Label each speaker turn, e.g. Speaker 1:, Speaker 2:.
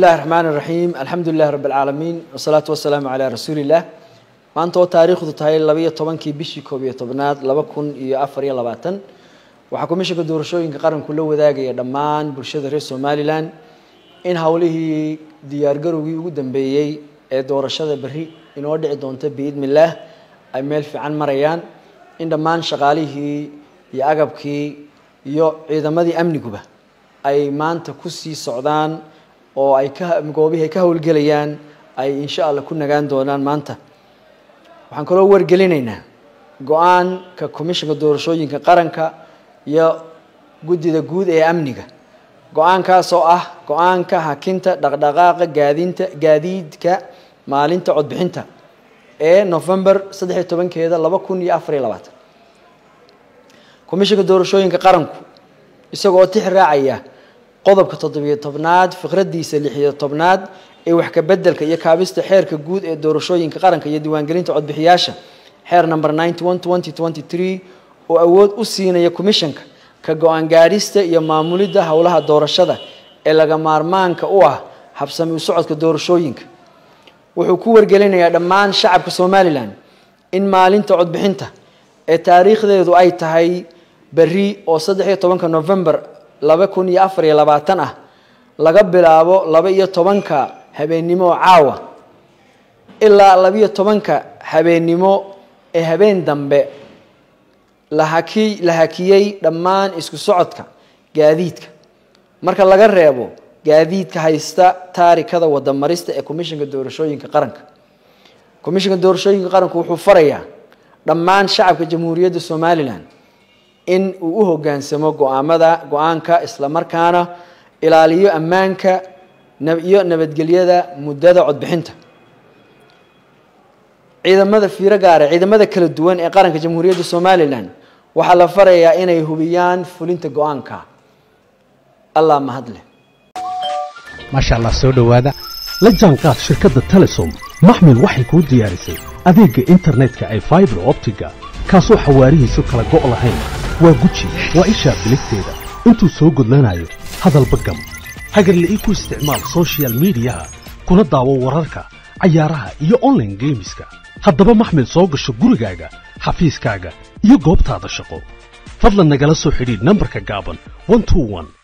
Speaker 1: illahi raxmaan iraxiim alxamdu lilahi rabi alcaalamiin wasalaatu wasalaamu calaa rasuuliillah maanta oo taariikhdu tahay labaiyo tobankii bishii koob iyo tobnaad laba kun iyo afar iyo labaatan waxaa komishanka doorashooyinka qaranku la wadaagaya dhammaan bulshada reer somalilan in howlihii diyaargarowgii ugu dambeeyey ee doorashada berri inoo dhici doonta biidni illaah ay meel fiican marayaan in dhammaan shaqaalihii iyo agabkii iyo ciidamadii amniguba ay maanta kusii socdaan oo ay ka goobihii ay ka howlgelayaan ay insha allah ku nagaan doonaan maanta waxaan kaloo wargelinaynaa go-aanka commishanka doorashooyinka qaranka iyo guddida guud ee amniga go-aankaas oo ah go-aanka hakinta dhaqdhaqaaqa gaadinta gaadiidka maalinta codbixinta ee november saddex iyo tobankeeda laba kun iyo afar iyo labaatan commishanka doorashooyinka qaranku isagoo tix raacaya qodobka toddobiyo tobnaad fikradiisa lixiyo tobnaad ee wax ka bedelka iyo kaabista xeerka guud ee doorashooyinka qaranka iyo diiwaangelinta codbixiyaasha xeer number ninety one twenty twenty three oo awood u siinaya commishanka ka go-aan gaadhista iyo maamulidda howlaha doorashada ee laga maarmaanka u ah habsami u socodka doorashooyinka wuxuu ku wargelinayaa dhammaan shacabka somalilan in maalinta codbixinta ee taariikhdeedu ay tahay berri oo saddex iyo tobanka november laba kun iyo afar iyo labaatan ah laga bilaabo laba iyo tobanka habeennimo oo caawa ilaa labiyo tobanka habeennimo ee habeen dambe lahaki la hakiyey dhammaan isku socodka gaadiidka marka laga reebo gaadiidka haysta taarikada wadamarista ee commishanka doorashooyinka qaranka commishanka doorashooyinka qaranku wuxuu farayaa dhammaan shacabka jamhuuriyadda somalilan in uu u hoggaansamo go-aamada go-aanka islamarkaana ilaaliyo ammaanka iyo nabadgelyada muddada codbixinta ciidamada fiiro gaara ciidamada kala duwan ee qaranka jamhuuriyadda somalilan waxaa la farayaa inay hubiyaan fulinta go-aanka allah mahadle
Speaker 2: maasha allah soo dhowaada la jaanqaad shirkadda telesom maxmil waxay kuu diyaarisay adeegga internetka ay faibar optiga kaasoo xawaarihiisu kala go' lahayn waa guji waa ishaa biligteeda intuu soo gudlanayo hadalba gam hagarle ii ku isticmaal sochial midiyaha kuna daawo wararka cayaaraha iyo onlaine geemiska haddaba maxmil soo gasho gurigaaga xafiiskaaga iyo goobtaada shaqo fadlan nagala soo xidhiidh nambarka gaaban